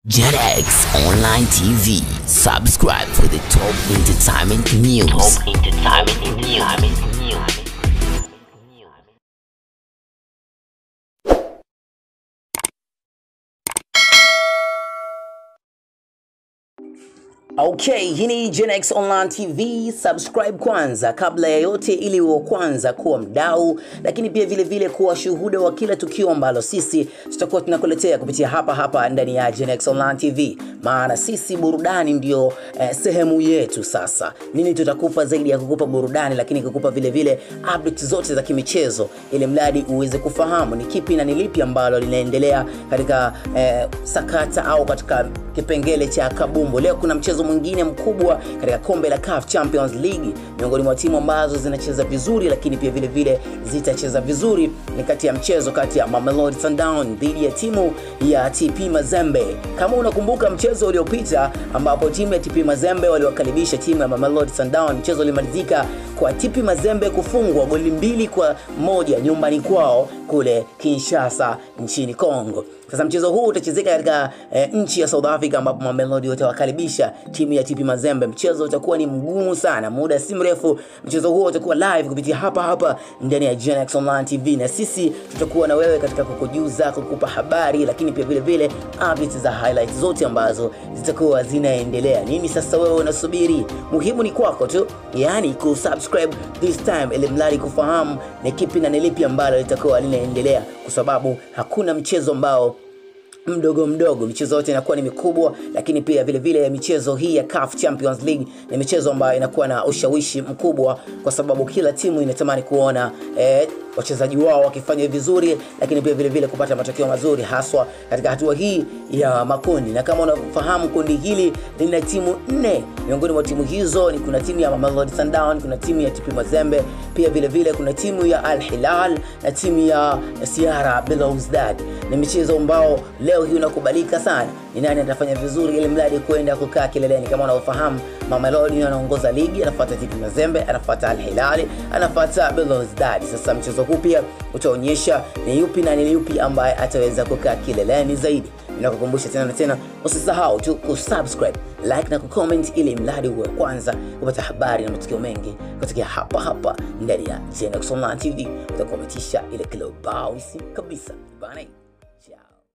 JetX Online TV. Subscribe for the top entertainment news. Top entertainment news. Okay, hii ni GenX Online TV. Subscribe kwanza kabla ya yote, ili uwe kwanza kuwa mdau, lakini pia vile vile kuwa shuhuda wa kila tukio ambalo sisi tutakuwa tunakuletea kupitia hapa hapa ndani ya GenX Online TV, maana sisi burudani ndio eh, sehemu yetu. Sasa nini tutakupa zaidi ya kukupa burudani, lakini kukupa vile vile updates zote za kimichezo, ili mradi uweze kufahamu ni kipi na ni lipi ambalo linaendelea katika eh, sakata au katika kipengele cha kabumbu. Leo kuna mchezo mwingine mkubwa katika kombe la CAF Champions League, miongoni mwa timu ambazo zinacheza vizuri, lakini pia vile vile zitacheza vizuri ni kati ya mchezo kati ya Mamelodi Sundowns dhidi ya timu ya TP Mazembe. Kama unakumbuka mchezo uliopita ambapo timu ya TP Mazembe waliwakaribisha timu ya Mamelodi Sundowns, mchezo ulimalizika kwa TP Mazembe kufungwa goli mbili kwa moja nyumbani kwao kule Kinshasa nchini Kongo. Sasa mchezo huu utachezeka katika e, nchi ya South Africa ambapo Mamelodi watawakaribisha timu ya TP Mazembe. Mchezo utakuwa ni mgumu sana, muda si mrefu mchezo huo utakuwa live kupitia hapa hapa ndani ya GenX Online TV, na sisi tutakuwa na wewe katika kukujuza, kukupa habari, lakini pia vile vile updates za highlights zote ambazo zitakuwa zinaendelea. Nini sasa wewe unasubiri? Muhimu ni kwako tu, yani kusubscribe this time, ili mradi kufahamu ni kipi na ni lipi ambalo litakuwa linaendelea, kwa sababu hakuna mchezo ambao mdogo mdogo michezo yote inakuwa ni mikubwa lakini pia vile vile michezo hii ya CAF Champions League ni michezo ambayo inakuwa na ushawishi mkubwa kwa sababu kila timu inatamani kuona eh, wachezaji wao wakifanya vizuri lakini pia vile vile kupata matokeo mazuri haswa katika hatua hii ya makundi na kama unafahamu kundi hili lina timu nne miongoni mwa timu hizo ni kuna timu ya Mamelodi Sundowns kuna timu ya TP Mazembe pia vile vile kuna timu ya Al Hilal na timu ya Sierra Belouizdad ni michezo ambao leo hii unakubalika sana ni nani atafanya vizuri ili mradi kwenda kukaa kileleni kama unavyofahamu Mamelodi anaongoza ligi anafuata TP Mazembe anafuata Al Hilal anafuata Belouizdad sasa mchezo huu pia utaonyesha ni yupi na ni yupi ambaye ataweza kukaa kileleni zaidi ninakukumbusha tena na tena usisahau tu kusubscribe like na kucomment ili mradi uwe kwanza kupata habari na matukio mengi kutokea hapa hapa ndani ya Genex Online TV utakuwa umetisha ile kilo bausi kabisa bana